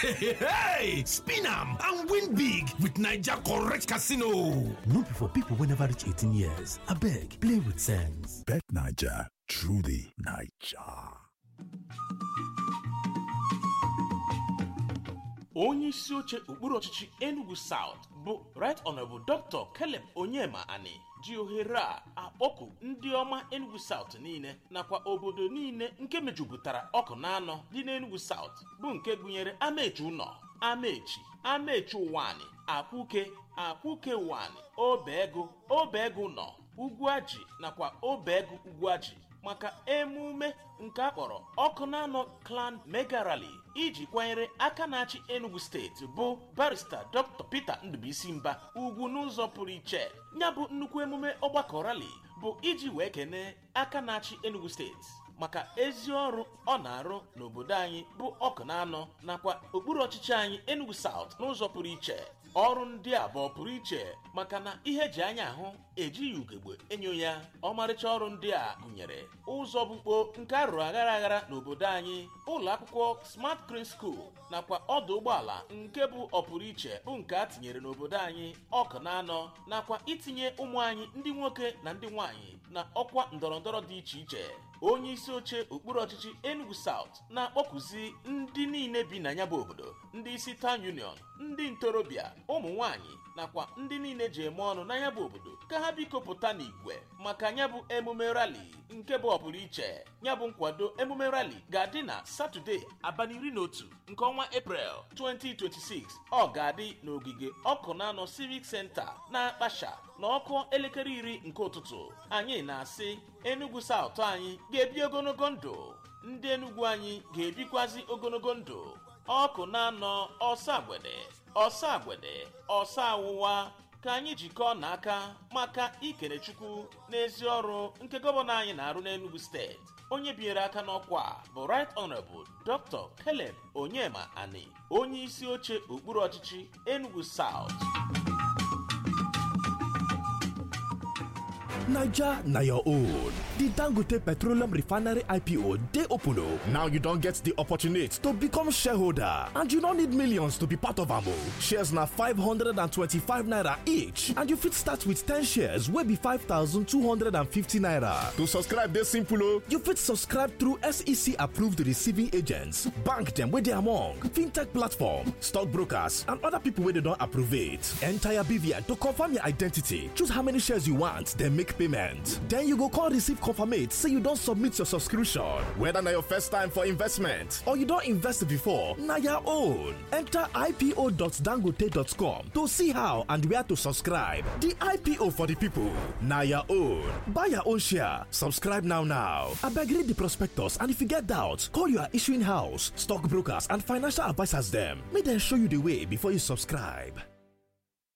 hey, spin am and win big with Naija correct casino. No be for people wey never reach 18 years. Abeg, play with sense. Bet Naija, truly Naija. onye isi oche okpuru ọchịchị enugu south bụ right honorable dr caleb onyema ani ji ohere a akpọku ndị ọma enugu south niile nakwa obodo niile nke mejupụtara ọkụ na anọ dị n'enugu south bụ nke gụnyere amaechi ụnọ amaechi amaechi ụwani akwuke akwuke ụwani obegu obegu nọ ugwuaji nakwa obegu ugwuaji maka emume nke akpọrọ ọkụ na-anọ clan mega rally iji kwanyere aka na-achị enugu steeti bụ barista dr peter ndụbụisi mba ugwu n'ụzọ pụrụ iche ya bụ nnukwu emume ọgbakọ rally bụ iji wee kene aka na-achị enugu steeti maka ezi ọrụ ọ na-arụ n'obodo anyị bụ ọkụ na anọ nakwa okpuru ọchịchị anyị enugu south n'ụzọ pụrụ iche ọrụ ndị a bụ pụrụ iche maka na ihe eji anya ahụ ejighị ugegbe enyo ya ọmarịcha ọrụ ndị a gụnyere ụzọ bụkpo nke arụrụ aghara aghara n'obodo anyị ụlọ akwụkwọ smart green school nakwa ọdụ ụgbọala nke bụ ọpụrụ iche bụ nke a tinyere n'obodo anyị ọkụ na anọ nakwa itinye ụmụ anyị ndị nwoke na ndị nwanyị na ọkwa ndọrọndọrọ dị iche iche onye isi oche okpuru ọchịchị enugu south na-akpọkụzi ndị niile bi na ya bụ obodo ndị isi town union ndị ntorobịa ụmụ nwanyị nakwa ndị niile ji eme ọnụ na ya bụ obodo ka ha biko pụta n'igwe maka ya bụ emume rali nke bụ ọpụrụ iche ya bụ nkwado emume rali ga-adị na satọde abalị iri na otu nke ọnwa eprel 2026 ọ ga-adị n'ogige ọkụ na anọ civic center na akpasha na ọkụ elekere iri nke ụtụtụ anyị na-asị enugu south anyị ga-ebi ogologo ndụ ndị enugwu anyị ga-ebikwazi ogologo ndụ ọkụ na-anọ ọsọ agbede ọsọ agbede ọsọ awụwa ka anyị jikọọ n'aka maka ikene chukwu n'ezi ọrụ nke gọvanọ anyị na-arụ n'enugu steeti onye binyere aka n'ọkwa a bụ right honorable dr caleb onyema ani onye isi oche okpuru ọchịchị enugu south Niger na your own. The Dangote Petroleum Refinery IPO dey open o. Now you don get the opportunity to become shareholder and you no need millions to be part of am o. Shares na 525 naira each and you fit start with 10 shares wey be 5250 naira. To subscribe dey simple o. You fit subscribe through SEC approved receiving agents, bank dem wey dey among, fintech platform, stockbrokers and other people wey dey don approve it. Enter your BVN to confirm your identity, choose how many shares you want, then make payment. Then you go call receive confirmate say you don submit your subscription. Whether na your first time for investment or you don invest before, na your own. Enter ipo.dangote.com to see how and where to subscribe. The IPO for the people, na your own. Buy your own share, subscribe now now. Abeg read the prospectus and if you get doubt, call your issuing house, stockbrokers and financial advisors dem. Make dem show you the way before you subscribe.